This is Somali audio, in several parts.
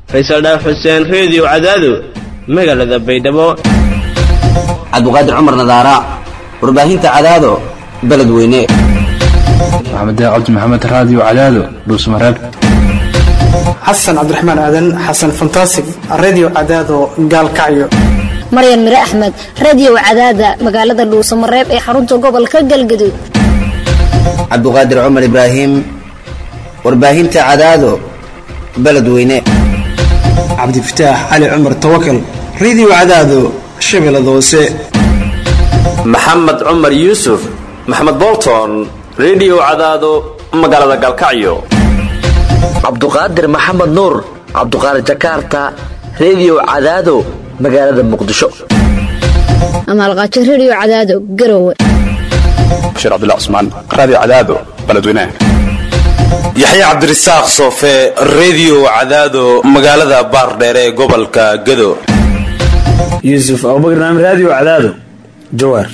faysal dhaaf xuseen reediyo cadaado magaalada baydhabo cabdiqaadir cumar nadaara warbaahinta cadaado beledweyne maxamed cabdi maxamed raadiyo cadaado dhuusmareeb xasan cabdiraxmaan aadan xasan fantasig redio cadaado gaalkacyo maryan mire axmed radio cadaada magaalada dhuusamareeb ee xarunta gobolka galgaduud cabdiqaadir cumar ibraahim warbaahinta cadaado beledweyne cabdifataax cali cumar tawakal redio cadaado shabeellada hoose maxamed cumar yuusuf maxamed bolton redio cadaado magaalada gaalkacyo cabduqaadir maxamed nuur cabduqaadir jakarta redio cadaado magaalada muqdisho amaalqaajo radio cadaado garowe bashiir cabdilla cusmaan raadiyo cadaado beledweynaha yaxya cabdirasaaq soofe redio cadaado magaalada baardheere ee gobolka gado yuusuf abubakar naam raadiyo cadaado jawaar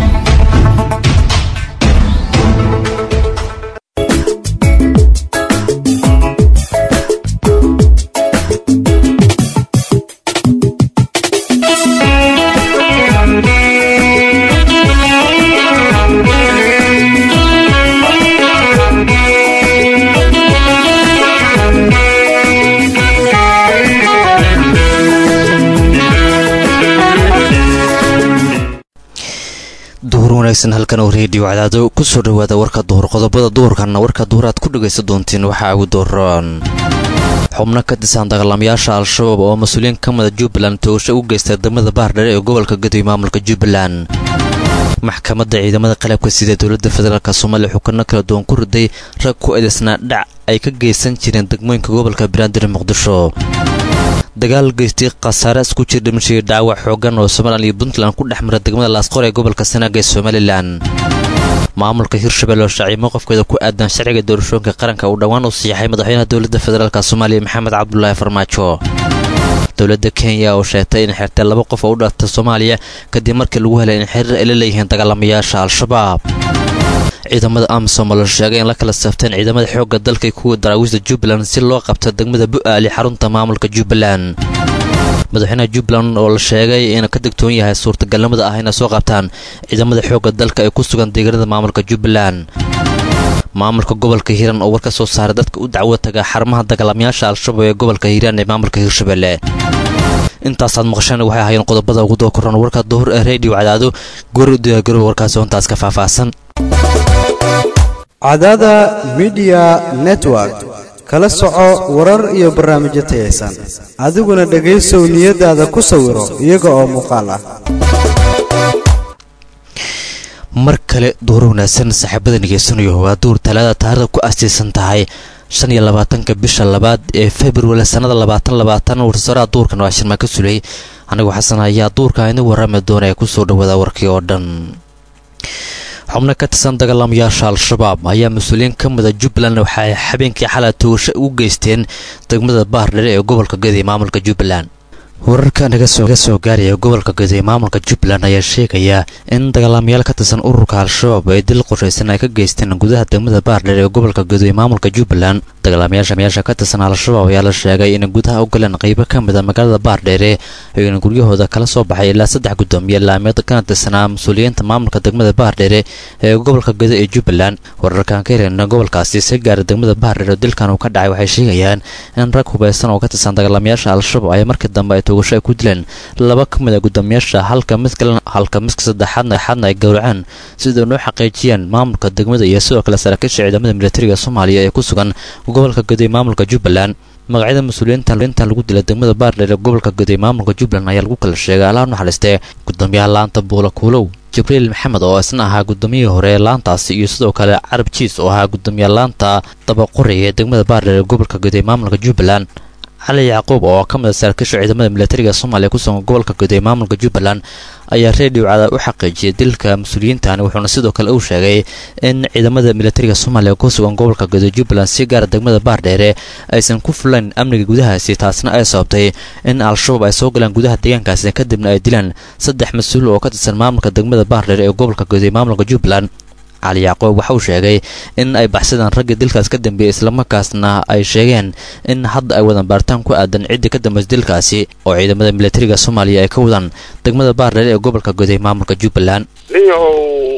duhur wanaagsan halkan oo reediyo cadaado kusoo dhawaada warka duhur qodobada duhurkanna warka duhur aad ku dhagaysan doontiin waxaa ugu dooran xubno ka tirsan dagaalamayaasha al-shabaab oo mas-uuliyiin ka mida jubbaland toogasho u geystay wadamada baardheere ee gobolka gadoy maamulka jubbaland maxkamadda ciidamada qalabka sida dowladda federaalk soomaaliya xukano kala duwan ku riday rag ku eedaysnaa dhac ay ka geysan jireen degmooyinka gobolka banaadir muqdisho dagaal geystay khasaare isku jir dhimashii dhaawac xoogan oo somalilan iyo puntland ku dhex mara degmada laasqor ee gobolka sanaaga ee somalilan maamulka hirshabelle oo shaacimo qofkeeda ku aadan sharciga doorashooyinka qaranka uu dhowaan u siixay madaxweynaha dowladda federaalk soomaaliya maxamed cabdulaahi farmaajo dowladda kenya oo sheegtay in xirtay laba qof oo u dhaartay soomaaliya kadib markii lagu helay in xiriir ay la leeyihiin dagaalamayaasha al-shabaab ciidamada amisom oo la sheegay in la kala safteen ciidamada xoogga dalka kuwa daraawiishda jubbaland si loo qabto degmada bu'aali xarunta maamulka jubbaland madaxweynaha jubbaland oo la sheegay in ka digtoon yahay suurtagalnimada ah inay soo qabtaan ciidamada xoogga dalka ee ku sugan deegaanada maamulka jubbaland maamulka gobolka hiiraan oo war ka soo saaray dadka u dacwo taga xarumaha dagaalamayaasha al-shabaab ee gobolka hiiraan ee maamulka hiirshabelle intaasaad maqasheen waxay ahaayeen qodobada ugu doo koran warka duhur ee reediyo cadaado goor diyaagarow warkaasi hontaas ka faahfaahsan cadaada midiya network kala soco warar iyo barnaamijyo tayaysan adiguna dhegaysow niyadaada ku sawiro iyaga oo muuqaal ah mar kale duur wanaagsan saaxiibada nigeysanayo waa duur talaada taarikhda ku astiisan tahay shan iyo labaatanka bisha labaad ee februari sannada labaatan labaatan warsaaraha duurkan waa shirmaan ka sulay anigoo xasan ayaa duurka ini warrami doona ee kusoo dhawaada warkii oo dhan xubno ka tirsan dagaalamayaasha al-shabaab ayaa mas-uuliyiin ka mida jubbaland waxa ay habeenkii xalay toogasho ugu geysteen degmada baardhere ee gobolka gadiy maamulka jubbaland wararka naga soo gaaraya gobolka gadoy maamulka jubbaland ayaa sheegaya in dagaalamayaal ka tirsan ururka al-shabaab ay dil qorshaysan ay ka geysteen gudaha degmada baardheer ee gobolka gadoy maamulka jubbaland dagaalamayaasha mayaasha ka tirsan al-shabaab ayaa la sheegay inay gudaha u galeen qaybo ka mida magaalada baardheere ayna guryahooda kala soo baxay ilaa saddex guddoomiye laameed kana tirsanaa mas-uuliyiinta maamulka degmada baardheere ee gobolka gado ee jubbaland wararkan ka helena gobolkaasi si gaara degmada baardheer oo dilkan uu ka dhacay waxay sheegayaan in rag hubaysan oo ka tirsan dagaalamayaasha al-shabaab ay markii dambe ay toogasho ay ku dileen laba ka mid a guddoomiyaasha halka mid kalena halka midka saddexaadna xadna ay gowraceen sidoo noo xaqiijiyeen maamulka degmada iyo sidoo kale saraakiisha ciidamada militariga soomaaliya ee ku sugan gobolka gadoy maamulka jubbaland magacyada mas-uuliyiinta inta lagu dilay degmada baardheer ee gobolka gadoy maamulka jubbaland ayaa lagu kala sheegay allaha naxariistee guddoomiyaha laanta buula kuulow jibriil maxamed oo isna ahaa guddoomiyihii hore ee laantaasi iyo sidoo kale carab jiis oo ahaa guddoomiyaha laanta dabaqori ee degmada baardheer ee gobolka gadoy maamulka jubbaland cali yacquub oo ka mid a saraakiisha ciidamada militariga soomaaliya ku sugan gobolka gadoy maamulka jubbaland ayaa reediyo cada u xaqiijiyay dilka mas-uuliyiintani wuxuuna sidoo kale uu sheegay in ciidamada militariga soomaaliya ku sugan gobolka gadoy jubbaland si gaara degmada baardheere aysan ku fulayn amniga gudahaasi taasna ay sababtay in al-shabaab ay soo galaan gudaha deegaankaasi kadibna ay dilaan saddex mas-uul oo ka tirsan maamulka degmada baardheere ee gobolka gadoy maamulka jubbaland cali yacquub waxa uu sheegay in ay baxsadaan raggii dilkaas ka dambeeyey islamarkaasna ay sheegeen in hadda ay wadan baaritaan ku aadan ciddii ka dambaysa dilkaasi oo ciidamada militariga soomaaliya ay ka wadaan degmada baardheer ee gobolka guday maamulka jubbaland ninyahow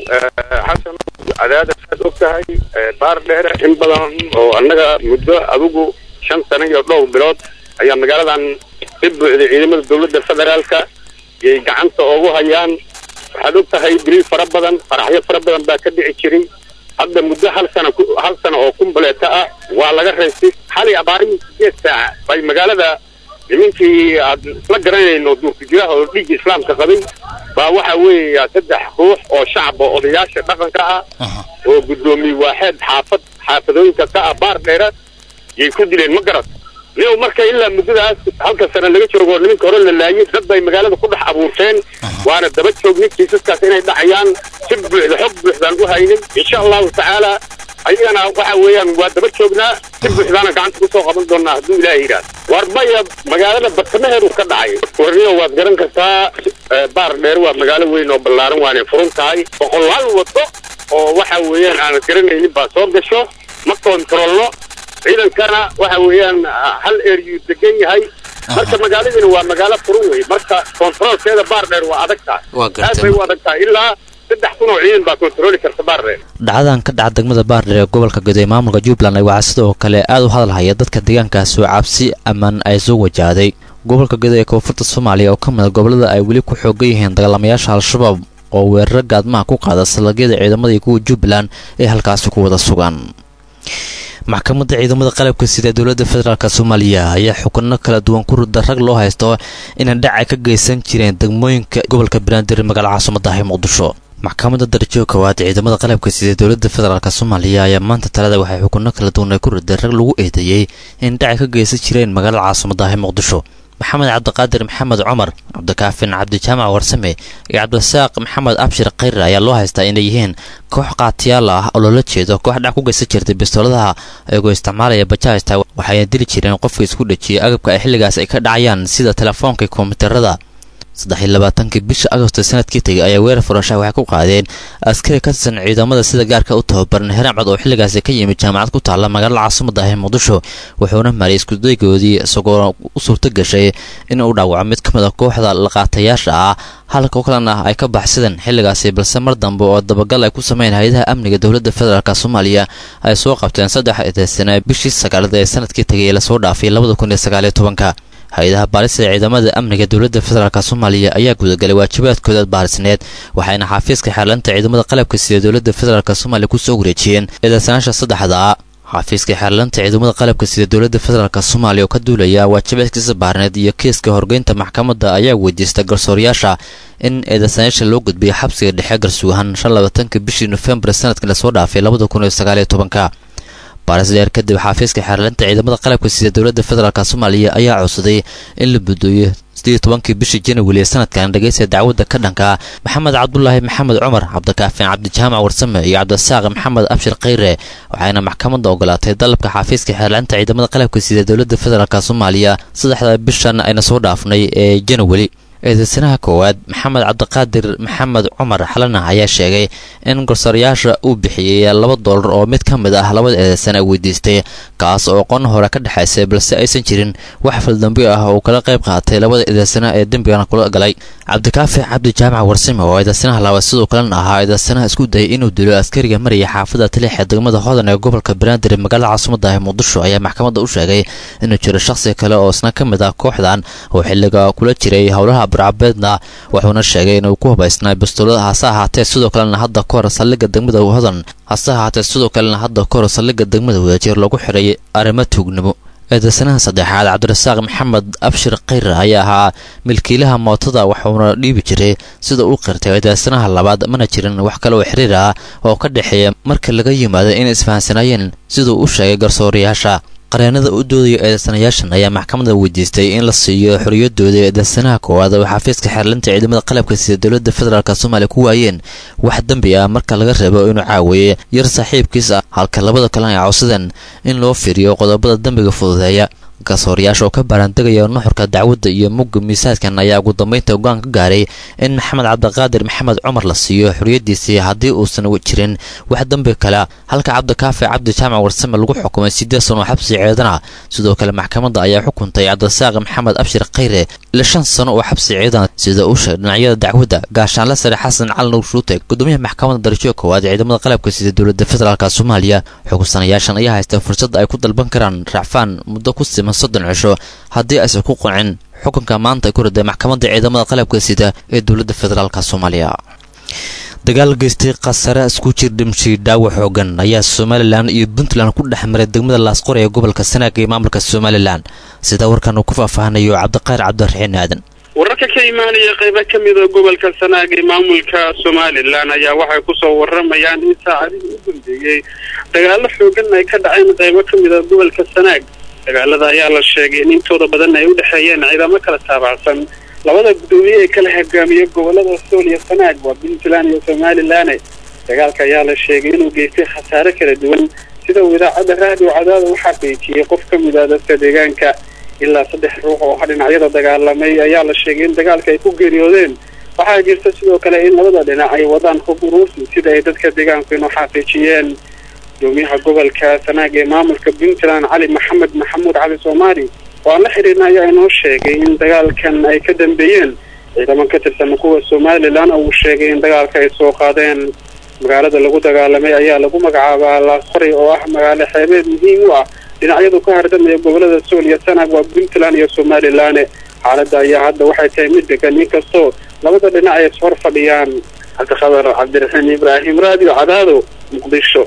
xasan cadaada saad og tahay baar dheere in badan oo annaga muddo adigu shan sano iyo dhowr bilood ayaa magaaladan ka buuxday ciidamada dowladda federaalka yay gacanta ugu hayaan waxaad og tahay diriil fara badan faraxyo fara badan baa ka dhici jiray hadda muddo hal sana hal sana oo kumbuleeta ah waa laga raystay xalay abaarihii sideed saaca bay magaalada nimankii aad isla garanayno duurkujiraha oo dhiigga islaamka qabay baa waxa weeya saddex ruux oo shacaba odayaasha dhaqanka ah oo guddoomiye waaxeed xaafad xaafadooyinka ka ah baar dheera yay ku dileen ma garat nin marka ilaa muddadaas halka sano laga joogo nimanka hore la laayay dad bay magaalada ku dhex abuurteen waana daba joognay kiisaskaas inay dhacayaan si buuxda xog buuxdaan u haynay insha allahu tacaala ayagana waxa weeyaan waa daba joognaa si buuxdaana gacanta kusoo qaban doonaa hadduu ilaahay yidhaah war maya magaalada bartamaheedu ka dhacay warniyo waad garan kartaa baar dheer waa magaalo weyn oo ballaaran waanay furan tahay boqolaal wado oo waxa weeyaan aanad garanaynin baa soo gasho ma koontarolno ciidankana waxa weeyaan hal eryuu degan yahay marka magaaladiina waa magaalo furan wey marka koontaroolkeeda baar dheer waa adag tahay aad bay u adag tahay ilaa saddex kun oo ciidan baa koontarooli karta baar dheer dhacdadan ka dhaca degmada baardheer ee gobolka guday maamulka jubbaland waxaa sidoo kale aad u hadalhaya dadka deegaankaas oo cabsi ammaan ay soo wajahday gobolka guday ee koonfurta soomaaliya oo ka mid a gobollada ay weli ku xoogan yihiin dagaalamayaasha al-shabaab oo weeraro gaadmaha ku qaada salagyada ciidamada iyo kuwa jubbaland ee halkaasi ku wada sugan maxkamadda ciidamada qalabka sida ee dowladda federaalk soomaaliya ayaa xukuno kala duwan ku rida rag loo haysto inay dhacay ka geysan jireen degmooyinka gobolka banaadir magaala caasimadahi muqdisho maxkamadda darajo koowaad ciidamada qalabka sida dowladda federaalk soomaaliya ayaa maanta talada waxay xukuno kala duwan ay ku riday rag lagu eedeeyey in dhacay ka geysan jireen magaalada caasimadahi muqdisho maxamed cabdiqaadir maxamed cumar cabdikaafin cabdijaamac warsame iyo cabdirasaaq maxamed abshir khayre ayaa loo haystaa inay yihiin koox qaatiyaal ah oo loola jeedo koox dhac ku geysan jirtay bistooladaha ayagoo isticmaalaya bajaajta waxayna dili jireen qofka isku dhejiyay agabka ay xilligaas ay ka dhacayaan sida telefoonka kombiyuutarada saddex iyo labaatankii bisha agosto sanadkii tegay ayaa weerar furashaha waxay ku qaadeen askari ka tirsan ciidamada sida gaarka u tababaran heraam cad oo xilligaasi ka yimid jaamacad ku taalla magaalada caasimada ah ee muqdisho wuxuuna mariyay iskudaygoodii isagoo u suurto gashay in uu dhaawaco mid ka mid a kooxda laqaatayaasha ah halka oo kalena ay ka baxsadeen xilligaasi balse mar dambe oo dabagal ay ku sameyn hay-adaha amniga dowladda federaalk soomaaliya ay soo qabteen saddex eedeysana bishii sagaalada ee sanadkii tegay ee lasoo dhaafay labada kun iyo sagaaliyo tobanka hay-adaha baarista ciidamada amniga dowladda federaalk soomaaliya ayaa gudagalay waajibaadkooda baarisneed waxayna xafiiska xeerlanta ciidamada qalabka sida dowladda federaalk soomaaliya kusoo wareejiyeen eedeysanaasha saddexda xafiiska xeerlanta ciidamada qalabka sida dowladda federaalk soomaaliya oo ka duulaya waajibaadkiisa baarneed iyo kiiska horgeynta maxkamadda ayaa weydiista garsooryaasha in eedeysanayaasha loo gudbiyo xabsiga dhexe garsugahan shan labaatanka bishii nofembar sanadkii lasoo dhaafay labada kun iyo sagaaliyo tobanka baaris dheer kadib xafiiska xeerlanta ciidamada qalabka sida dowladda federaalk soomaaliya ayaa codsaday in la budooyo sidii tobankii bishii januari ee sanadkan dhegeysta dacwadda ka dhanka maxamed cabdulaahi maxamed cumar cabdikaafin cabdijaamac warsame iyo cabdisaaq maxamed abshir khayre waxayna maxkamadda ogolaatay dalabka xafiiska xeerlanta ciidamada qalabka sida dowladda federaalk soomaaliya saddexda bishan ayna soo dhaafnay ee januari eedeysanaha koowaad maxamed cabdiqaadir maxamed cumar xalana ayaa sheegay in garsoorayaasha uu bixiyey laba doolar oo mid ka mid ah labada eedeysan ay weydiistay kaas oo qon hore ka dhexaysay balse aysan jirin wax faldambi ah oo kala qayb qaatay labada eedeysana ee dembigana kula galay cabdikaafi cabdi jaamac warsime oo eedeysanaha labaad sidoo kalena ahaa eedeysanaha isku dayay inuu dilo askariga maraya xaafada taliix ee degmada hodan ee gobolka banaadir ee magaalada caasimada ah muqdisho ayaa maxkamadda u sheegay inuu jiro shakhsi kale oo isna ka mid ah kooxdan oo xilliga kula jiray howlaha burcabeedna wuxuuna sheegay inuu ku hubaysnaa bistoolada hase ahaatee sidoo kalena hadda ka hor saldhigga degmada hodan hase ahaatee sidoo kalena hadda ka hor saldhigga degmada wadajir lagu xiray arrimo tuugnimo eedeysanaha saddexaad cabdirasaaq maxamed abshir khayre ayaa ahaa milkiilaha mootada waxuuna dhiibi jiray sida uu qirtay eedeysanaha labaad mana jirin wax kale oo xiriir ah oo ka dhexeeya marka laga yimaado inay isfahansanaayeen siduu u sheegay garsoorayaasha qareenada u doodaya eedeysanayaashan ayaa maxkamadda weydiistay in la siiyo xoriyadooda eedeysanaha koowaad oo xafiiska xeerlinta ciidamada qalabka sida dowladda federaalk soomaaliya ku waayeen wax dembi ah marka laga reebo inuu caaweeyey yar saaxiibkiis ah halka labada kalena ay codsadeen in loo fiiriyo qodobada dembiga fududeeya garsoorayaasha oo ka baaraandegaya nuxurka dacwadda iyo mugga miisaadkan ayaa ugu dambeynta go-aan ka gaaray in maxamed cabdiqaadir maxamed cumar la siiyo xorriyaddiisii haddii uusan jirin wax dembi kale halka cabdikaafi cabdi jaamac warsame lagu xukumay siddeed sano oo xabsi ciidan ah sidoo kale maxkamadda ayaa xukuntay cabdisaaq maxamed abshir khayre ila shan sano oo xabsi ciidan sida uu sheegay dhinacyada dacwadda gaashaanle sare xasan cali nuur shuute gudoomiyaha maxkamadda darajada koowaad ee ciidamada qalabka sida dowladda federaalk soomaaliya xukunsanayaashan ayaa haysta fursad ay ku dalban karaan racfaan muddo ku siman soddon cisho haddii aysan ku qancin xukunka maanta ay ku riday maxkamadda ciidamada qalabka sida ee dowladda federaalk soomaaliya dagaal geystay khasare isku jir dhimshii dhaawac xoogan ayaa somalilan iyo puntland ku dhex maray degmada laasqor ee gobolka sanaag ee maamulka somalilan sida warkan uu ku faahfaahanayo cabdiqayr cabdiraxiin aadan wararka ka imaanaya qaybo ka mida gobolka sanaag ee maamulka somalilan ayaa waxay kusoo waramayaan in saacadihii u dambeeyey dagaalo xoogan ay ka dhaceen qaybo ka mida gobolka sanaag dagaalada ayaa la sheegay in intooda badan ay u dhexeeyeen ciidamo kala taabacsan labada guddoomiye ee kala hogaamiya gobolada sool iyo sanaag waa puntland iyo somalilan dagaalka ayaa la sheegay inuu geystay khasaare kala duwan sida uu idaacadda raadiyo cadaada u xaqiijiyey qof ka mid ah dadka deegaanka ilaa saddex ruux oo dhinacyada dagaalamay ayaa la sheegay in dagaalka ay ku geeriyoodeen waxaa jirta sidoo kale in labada dhinac ay wadaan hub uruursi sida ay dadka deegaanku inuu xaqiijiyeen gudoomiyaha gobolka sanaag ee maamulka puntland cali maxamed maxamuud cali soomaali oo aan la xiriirna ayaa inoo sheegay in dagaalkan ay ka dambeeyeen ciidaman ka tirsan kuwa somalilan oo uu sheegay in dagaalka ay soo qaadeen magaalada lagu dagaalamay ayaa lagu magacaabaa laasqoray oo ah magaalo xeebeed muhiim u ah dhinacyadu ka hardamaya gobolada sool iyo sanaag waa puntland iyo somalilan xaaladda ayaa hadda waxay tahay mid degan inkastoo labada dhinac ay ishor fadhiyaan cabdiqadar cabdiraxiin ibraahim raadiyo cadaado muqdisho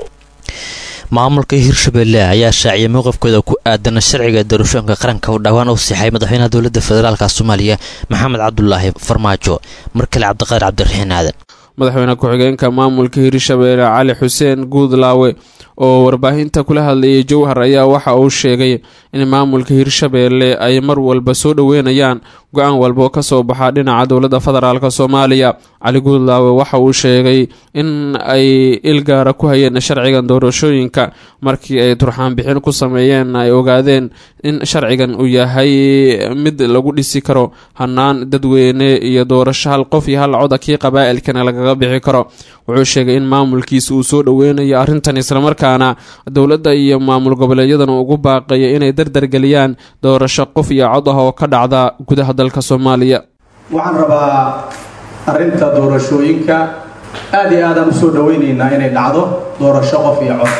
maamulka hirshabelle ayaa shaaciyay mowqifkooda ku aadan sharciga doorashooyinka qaranka oo dhowaan u sixay madaxweynaha dowladda federaalka soomaaliya maxamed cabdulaahi farmaajo mar kale cabdiqaadir cabdiraxiin aadan madaxweyne ku-xigeenka maamulka hirshabelle cali xuseen guudlaawe oo warbaahinta kula hadlayay jowhar ayaa waxa uu sheegay in maamulka hirshabelle ay mar walba soo dhoweynayaan go-aan walba oo kasoo baxa dhinaca dowladda federaalk soomaaliya cali guudlaawe waxa uu sheegay in ay ilgaara ku hayeen sharcigan doorashooyinka markii ay turxaan bixin ku sameeyeen ay ogaadeen in sharcigan uu yahay mid lagu dhisi karo hanaan dadweyne iyo doorasho hal qof iyo hal coda kii qabaa'ilkana lagaga bixi karo wuxuu sheegay in maamulkiisa uu soo dhoweynayo arrintan islamarkaana dowladda iyo maamul goboleedyadan ugu baaqaya inay dardargeliyaan doorasho qof iyo cod ah oo ka dhacda gudaha dalka soomaaliya waxaan rabaa arrinta doorashooyinka aad iyo aadaan usoo dhoweynaynaa inay dhacdo doorasho qof iyo cod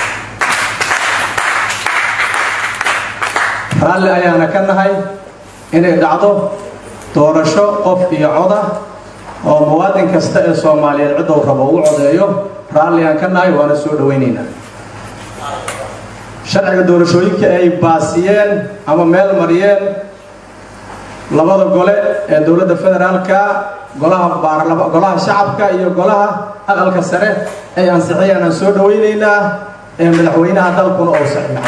raalli ayaana ka nahay inay dhacdo doorasho qof iyo coda oo muwaadin kasta ee soomaaliyeed ciddou rabo u codeeyo raalli aan ka nahay waana soo dhoweynaynaa sharciga doorashooyinka ay baasiyeen ama meel mariyeen labada gole ee dowladda federaalka golaha baarlama golaha shacabka iyo golaha aqalka sare ay ansixiyeen aan soo dhoweynaynaa ee madaxweynaha dalkuna oo saxiixay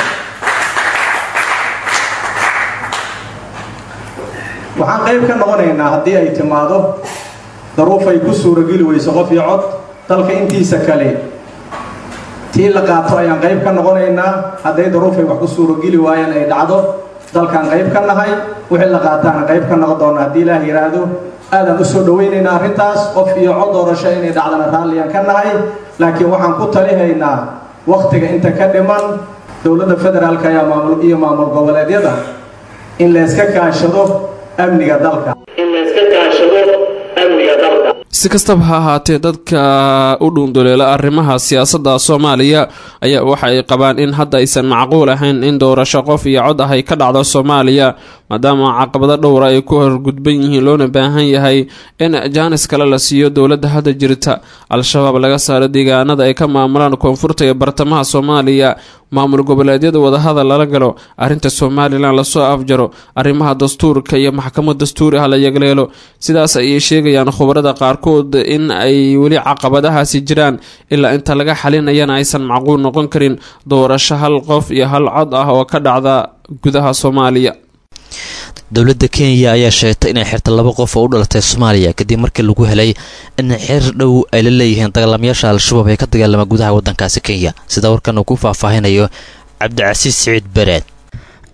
waxaan qayb ka noqonaynaa haddii ay timaado daruuf ay ku suurageli weyso qof iyo cod dalka intiisa kale tii la qaato ayaan qayb ka noqonaynaa hadday daruuf ay wax ku suurageli waayeen ay dhacdo dalkaan qayb ka nahay wixii la qaataana qayb ka noqon doona haddii ilaah yidhaahdo aadaan usoo dhoweynaynaa arrintaas qof iyo cod doorasho inay dhacdana raalliyaan ka nahay laakiin waxaan ku talihaynaa wakhtiga inta ka dhiman dowladda federaalka ayaa maamul iyo maamul goboleedyada in la iska kaashado amniga dalka in la iska kaashado amniga dalka si kastaba ha ahaatee dadka u dhuunduleela arrimaha siyaasadda soomaaliya ayaa waxa ay qabaan in hadda aysan macquul ahayn in doorasho qof iyo cod ah ay ka dhacdo soomaaliya maadaama caqabado dhowra ay ku horgudban yihiin loona baahan yahay in jaanis kale la siiyo dowladda hadda jirta al-shabaab laga saaro deegaanada ay ka maamulaan koonfurta iyo bartamaha soomaaliya maamul goboleedyada wadahadal lala galo arrinta somalilan lasoo afjaro arrimaha dastuurka iyo maxkamad dastuuri ah la yagleelo sidaas ayay sheegayaan khubarada qaarkood in ay weli caqabadahaasi jiraan ilaa inta laga xalinayana aysan macquul noqon karin doorasho hal qof iyo hal cod ah oo ka dhacda gudaha soomaaliya dowladda kenya ayaa sheegtay inay xirta laba qof oo u dhalatay soomaaliya kadib markii lagu helay in xeer dhow ay la leeyihiin dagaalamayaasha al-shabaab ee ka dagaalama gudaha waddankaasi kenya sida warkan uu ku faahfaahinayo cabdicasiis siciid bareed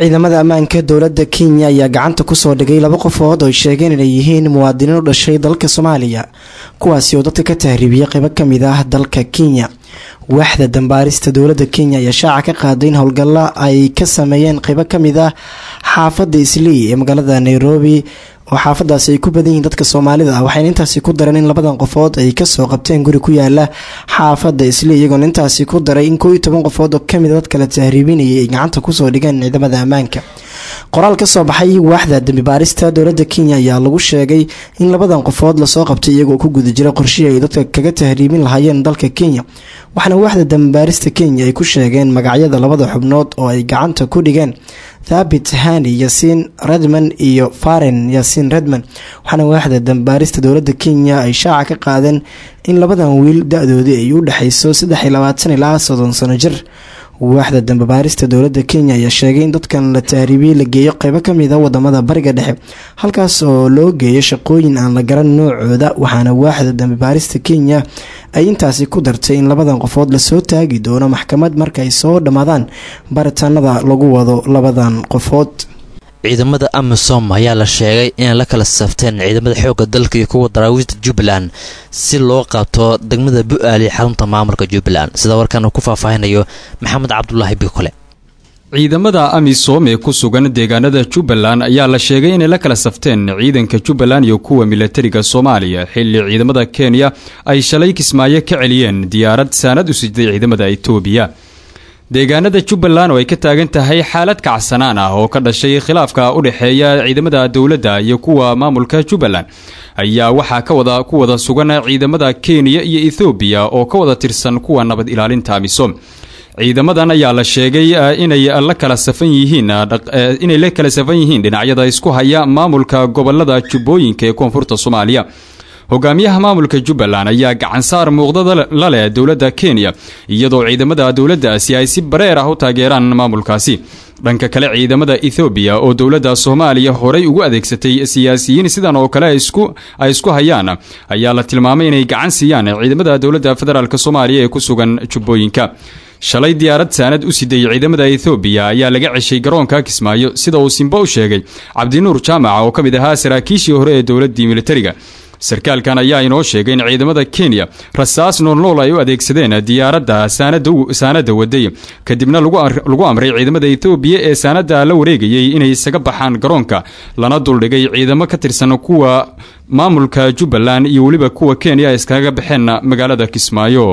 ciidamada ammaanka dowladda kenya ayaa gacanta kusoo dhigay laba qofood oo ay sheegeen inay yihiin muwaadiniin u dhashay dalka soomaaliya kuwaasi oo dadka ka tahriibiyay qaybo kamid ah dalka kenya waaxda dambaarista dowladda kenya ayaa shaaca ka qaaday in howlgalla ay ka sameeyeen qaybo kamid ah xaafadda islii ee magaalada nairobi oo xaafadaasi ay ku badan yihiin dadka soomaalida ah waxayna intaasi ku dareen in labadan qofood ay kasoo qabteen guri ku yaala xaafadda islii iyagoona intaasi ku daray in koo iyo toban qofood oo kamid a dad kala tahriibinayay ay gacanta kusoo dhigeen ciidamada ammaanka qoraal kasoo baxay waaxda dambibaarista dowladda kenya ayaa lagu sheegay in labadan qofood lasoo qabtay iyagoo ku guda jira qorshihii ay dadka kaga tahriibin lahaayeen dalka kenya waxaana waaxda dambibaarista kenya ay ku sheegeen magacyada labada xubnood oo ay gacanta ku dhigeen thabit hani yasiin redman iyo faren yasiin redman waxaana waaxda dambaarista dowladda kenya ay shaaca ka qaadeen in labadan wiil da-doodii ay u dhexayso saddex iyo labaatan ilaa soddon sano jir waaxda dambabaarista dowladda kenya ayaa sheegay in dadkan la tahriibiyey la geeyo qeybo kamid a wadamada bariga dhexe halkaas oo loo geeyo shaqooyin aan la garan noocooda waxaana waaxda dambabaarista kenya ay intaasi ku dartay in labadan qofood lasoo taagi doono maxkamad markaay soo dhammaadaan baritaanada lagu wado labadan qofood ciidamada amisom ayaa la sheegay inay la kala safteen ciidamada xoogga dalka iyo kuwa daraawiishta jubbaland si loo qabto degmada bu-aali xarunta maamulka jubbaland sida warkan uu ku faahfaahinayo maxamed cabdulaahi bikole ciidamada amisom ee ku sugan deegaanada jubbaland ayaa la sheegay inay la kala safteen ciidanka jubbaland iyo kuwa milatariga soomaaliya xilli ciidamada kenya ay shalay kismaayo ka celiyeen diyaarad saanad u siday ciidamada etoobiya deegaanada jubbaland oo ay ka taagan tahay xaalad kacsanaan ah oo ka dhashay khilaafka u dhexeeya ciidamada dowladda iyo kuwa maamulka jubbaland ayaa waxaa kawada ku wada sugan ciidamada kenya iyo ethoobiya oo ka wada tirsan kuwa nabad ilaalinta amisom ciidamadan ayaa la sheegay inay la kala safan yihiin inay la kala safan yihiin dhinacyada isku haya maamulka gobolada jubbooyinka ee koonfurta soomaaliya hogaamiyaha maamulka jubbaland ayaa gacansaar muuqdada la leh dowladda kenya iyadoo ciidamada dowladdaasi ay si bareer ah u taageeraan maamulkaasi dhanka kale ciidamada ethoobiya oo dowladda soomaaliya horey ugu adeegsatay siyaasiyiin sidan oo kale ay isku hayaan ayaa la tilmaamay inay gacan siiyaan ciidamada dowladda federaalk soomaaliya ee ku sugan jubbooyinka shalay diyaarad saanad u siday ciidamada ethoobiya ayaa laga ceshay garoonka kismaayo sida uu simbo u sheegay cabdinuur jaamaca oo ka mid ahaa saraakiishii hore ee dowladdii militariga sarkaalkan ayaa inoo sheegay in ciidamada kenya rasaas noolnool ay u adeegsadeen diyaaradda saanada waday kadibna lagu amray ciidamada ethoobiya ee saanada la wareegayay inay isaga baxaan garoonka lana duldhigay ciidamo ka tirsan kuwa maamulka jubbaland iyo weliba kuwa kenya ay iskaga baxeen magaalada kismaayo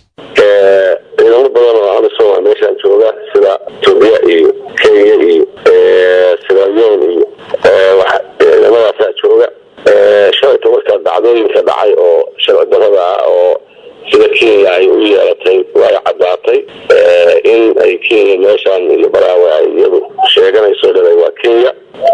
ciidamo badan oo amisom meeshaan jooga sida etoobiya iyo kenya iyo siralion iyo ciidamadaasaa jooga shalayta markaa dhacdooyinka dhacay oo sharci darada ah oo sida kenya ay u yeelatay way caddaatay in ay kenya meeshaan iyo baraawe ay iyadu sheeganayso dhalay waa kenya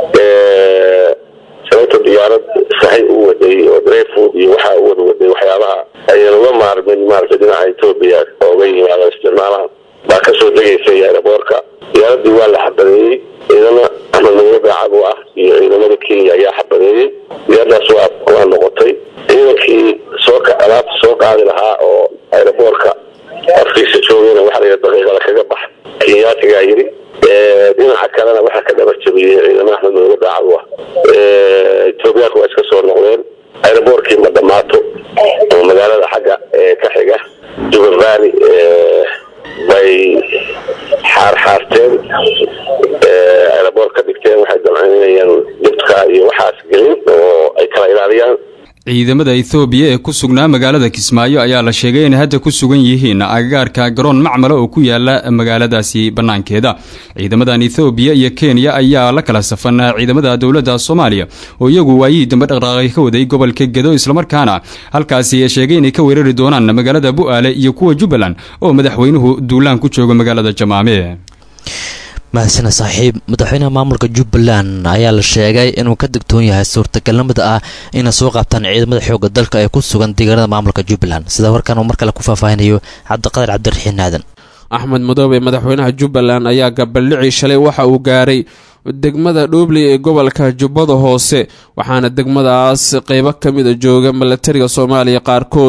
shalayta diyaarad sahay u waday oo drayfood iyo waxaa u wada waday waxyaabaha aynan uga maarmin maaragtay dhinaca etoobiya ooga yimaada isticmaalaha baa kasoo degaysay aeroboorka diyaaradii waa la xabadeeyey ciidamo amaniyo daacad u ah iyo ciidamada kenya ayaa xabadeeyey diyaaradaas waa waa noqotay ciidankii soo alaabta soo qaadi lahaa oo aeroboorka afkiisa joogayna waxaa la yidhi daqiiqada kaga bax kenyaatigaa yidhi dhinaca kalena waxaa ka dhaba jabiyey ciidamo axmed nooga daacad u ah etoobiyaanka waa iska soo noqdeen aeroboorkii ma dhammaato oo magaalada xagga ee ka xiga juba valley bay xaarxaarteen aeroboor ka dhigteen waxay damcaynayaan dibka iyo waxaas gelin oo ay kala ilaaliyaan ciidamada ethoobiya ee ku sugnaa magaalada kismaayo ayaa la sheegay inay hadda ku sugan yihiin agagaarka garoon macmala oo ku yaala magaaladaasi bannaankeeda ciidamadan ethoobiya iyo kenya ayaa la kala safan ciidamada dowladda soomaaliya oo iyagu waayihii dambe dhaqdhaqaaqi ka waday gobolka gedo islamarkaana halkaasi sheegay inay ka weerari doonaan magaalada bu-aale iyo kuwa jubbaland oo madaxweynuhu duulaan ku jooga magaalada jamaame mahadsana saaxiib madaxweynaha maamulka jubbaland ayaa la sheegay inuu ka digtoon yahay suurtagalnimada ah inay soo qaabtaan ciidamada xoogga dalka ee ku sugan deegaanada maamulka jubbaland sida warkan uu mar kale ku faahfaahinayo cabdiqadir cabdiraxiin aadan axmed madoobe madaxweynaha jubbaland ayaa gabaldhicii shalay waxa uu gaaray degmada dhoobley ee gobolka jubbada hoose waxaana degmadaas qeybo ka mida jooga milatariga soomaaliya qaarkood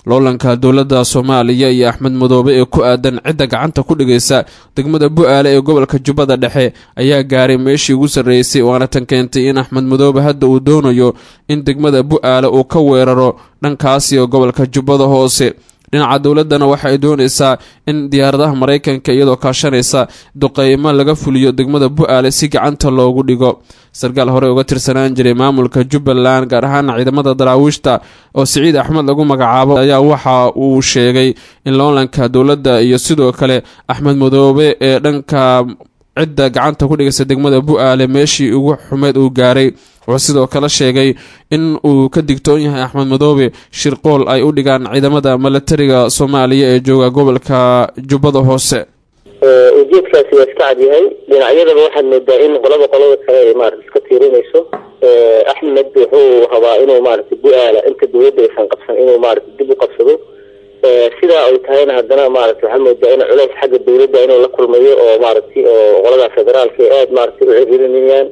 loolanka dowladda soomaaliya iyo axmed madoobe ee ku aadan cidda gacanta ku dhigaysa degmada bu-aale ee gobolka jubbada dhexe ayaa gaaray meeshii ugu sarreysay waana tan keentay in axmed madoobe hadda uu doonayo in degmada bu-aale uu ka weeraro dhankaasi oo gobolka jubbada hoose dhinaca dowladdana waxa ay doonaysaa in diyaaradaha maraykanka iyadoo kaashanaysa duqeymo laga fuliyo degmada bu-aale si gacanta loogu dhigo sarkaal hore uga tirsanaan jiray maamulka jubbaland gaar ahaan ciidamada daraawiishta oo siciid axmed lagu magacaabo ayaa waxa uu sheegay in loolanka dowladda iyo sidoo kale axmed madoobe ee dhanka cidda gacanta ku dhigaysa degmada bu-aale meeshii ugu xumeed uu gaaray wuxuu sidoo kale sheegay in uu ka digtoon yahay axmed madoobe shirqool ay u dhigaan ciidamada milatariga soomaaliya ee jooga gobolka jubbada hoose ujeedkaasi waa iska cadyahay dhinacyadaba waxaad moodaa in qolaba qolada kale ay maarata iska tiirinayso axmed wuxuu rabaa inuu maarata bu-aala inta dowladda aysan qabsan inuu maarata dib u qabsado sidaa ay tahayna haddana maarata waxaa moodaa in culays xagga dowladda inuu la kulmayo oo maaragtay oo qolada federaalka ay aada maaragtay u ciriirinayaan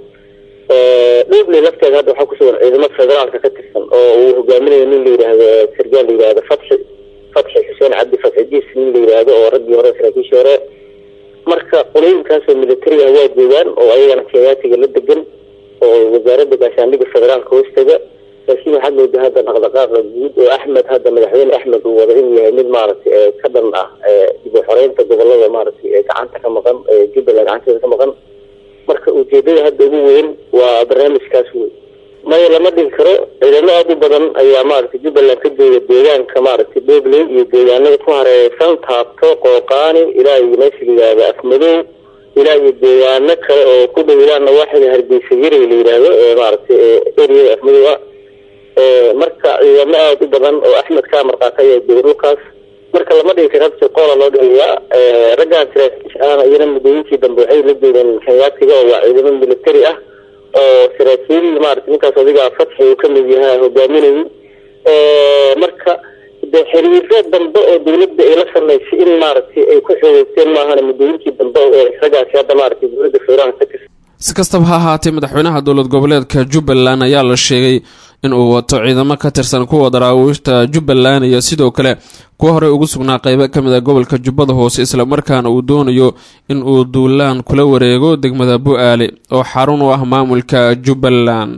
dhubley lafteeda hadda waxaa kusugan ciidamo federaalka ka tirsan oo uu hogaaminayo nin la yidhaahdo sargaal la yidhahdo fatxi fatxi xuseen cabdi fatxi diis nin la yidhaahdo oo raggii hore saraakiishii hore marka qolooyinkaasoo militariga waa joogaan oo ayagana kenyaatiga la degan oo wasaaradda gaashaandhigga federaalka hoostaga laakiin waxaad moodaa hadda dhaqdhaqaaqa guud oo axmed hadda madaxweyne axmed uu wada inuu yahay mid maaragtay ka dhan ah dib u xoreynta gobolada maaragtay ee gacanta ka maqan ee jubbaland gacanteeda ka maqan marka ujeedada hadda ugu weyn waa barnaamijkaas wey maya lama dhigi karo ciidamo aada u badan ayaa maaragtay jubbaland ka jooga deegaanka maaragtay dhobley iyo deegaanada ku hareereysan taabto qooqaani ilaa iyo meesha la yidhaahdo afmadow ilaa iyo deegaano kale oo ku dhow ilaa nawaaxida hargeysa yaray la yidhaahdo ee maaragtay eriyada afmadow ah marka ciidamo aada u badan oo axmed ka marqaata ayaa jooga dhulkaas marka lama dhigi karo habsi qoola loo dhigayaa raggaan saraakiisha ahna iyana muddooyinkii dambe waxay la joogeen kenyaatiga oo waa ciidamo militari ah oo saraakiil maarata ninkaas adiga fatxi uu kamid yahay hogaaminayay marka de xiriiro dambe oo dowladda ay la samaysay in maaragtay ay ku xoogeysteen maahana muddooyinkii dambe ee raggaasi hadda maaragtay dowladda federaalka ka tirsan si kastaba ha ahaatee madaxweynaha dowlad goboleedka jubbaland ayaa la sheegay in uu wato ciidamo ka tirsan kuwa daraawiishta jubbaland iyo sidoo kale kuwa horey ugu sugnaa qeybo ka mid a gobolka jubbada hoose islamarkaana uu doonayo in uu duulaan kula wareego degmada bu-aale oo xarun u ah maamulka jubbaland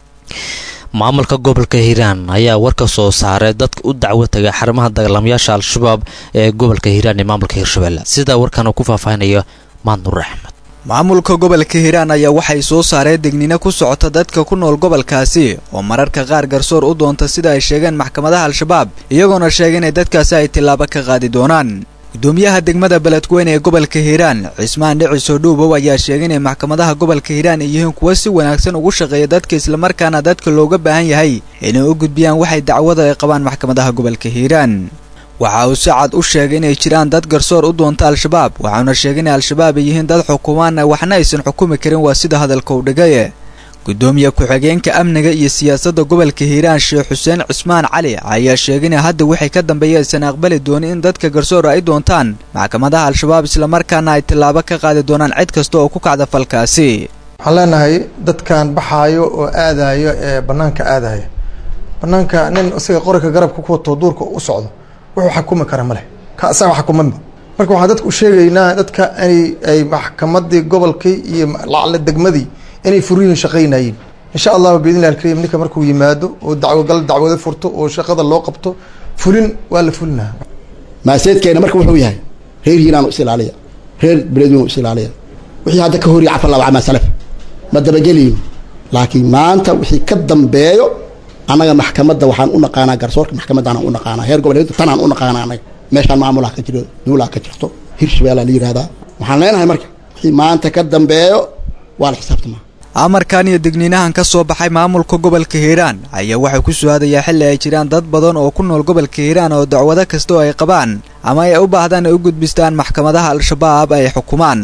maamulka gobolka hiiraan ayaa war ka soo saaray dadka u dacwo tagay xarumaha dagaalamayaasha al-shabaab ee gobolka hiiraan ee maamulka hiirshabelle sidaa warkan uu ku faahfaahinayo maadnuur axmed maamulka gobolka hiiraan ayaa waxay soo saareen degnino ku socota dadka ku nool gobolkaasi oo mararka qaar garsoor u doonta sida ay sheegeen maxkamadaha al-shabaab iyagoona sheegay inay dadkaasi ay tillaabo ka qaadi doonaan gudoomiyaha degmada beledweyne ee gobolka hiiraan cismaan dhiciso dhuubow ayaa sheegay inay maxkamadaha gobolka hiiraan ay yihiin kuwo si wanaagsan ugu shaqeeya dadka islamarkaana dadka looga baahan yahay inay u gudbiyaan waxay dacwada ay qabaan maxkamadaha gobolka hiiraan waxa uu si cad u sheegay inay jiraan dad garsoor u doonta al-shabaab waxauna sheegay inay al-shabaab ay yihiin dad xukumaan waxna aysan xukumi karin waa sida hadalka u dhigaye gudoomiye ku-xigeenka amniga iyo siyaasadda gobolka hiiraan sheekh xuseen cismaan cali ayaa sheegay in hadda wixii ka dambeeya aysan aqbali doonin in dadka garsoor ay doontaan maxkamadaha al-shabaab islamarkaana ay tillaabo ka qaadi doonaan cid kasta oo ku kacda falkaasi waxaan leenahay dadkan baxaayo oo aadayo ee banaanka aadaya banaanka nin isaga qorika garabka ku wato duurka u socdo wuxuu xakumi kara ma leh ka isaga xakumanba marka waxaan dadka u sheegaynaa dadka inay ay maxkamadii gobolkii iyo lacle degmadii inay furiyin shaqaynayeen insha allahu biidnillahi alkariim ninka markuu yimaado oo dacwogal dacwado furto oo shaqada loo qabto fulin waa la fulinaha maaseedkeena marka wuxuu yahay reer hiiraan is ilaaliya reer beledweyne is ilaaliya wixii hadda ka horiya cafar laba camaa salaf ma dabageliyo laakiin maanta wixii ka dambeeyo annaga maxkamadda waxaan u naqaanaa garsoorka maxkamaddaanaan u naqaanaa heer goboleed tanaan u naqaanaa annaga meeshaan maamulaha ka jiro dowlaha ka jirto hirshabeellaa la yidhahdaa waxaan leenahay marka wixii maanta ka dambeeyo waa la xisaabtamaa amarkan iyo digniinahan ka soo baxay maamulka gobolka hiiraan ayaa waxay ku soo aadayaa xilli ay jiraan dad badan oo ku nool gobolka hiiraan oo dacwado kasta oo ay qabaan ama ay u baahdaan ay u gudbistaan maxkamadaha al-shabaab ay xukumaan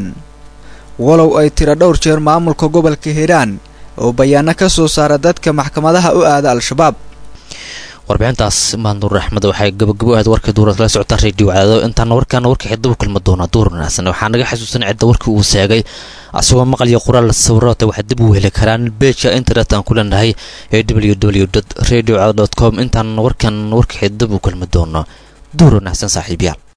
walow ay tiro dhowr jeer maamulka gobolka hiiraan oo bayaano ka soo saara dadka maxkamadaha u aada al-shabaab warbixintaas maanduur axmed waxay gabagabo ahayd warkii duurad kala socota radio cadaado intaana warkaana warka xidabu kulma doona duur wanaagsan waxaa naga xasuusan cidda warkii uu seegay asagoo maqal iyo qoraal sawirata waxaa dib u heli karaan beja internet aan ku leenahay ee w w radio cadaado com intaan warkan warka xidabu kulma doono duur wanaagsan saaxiibayaal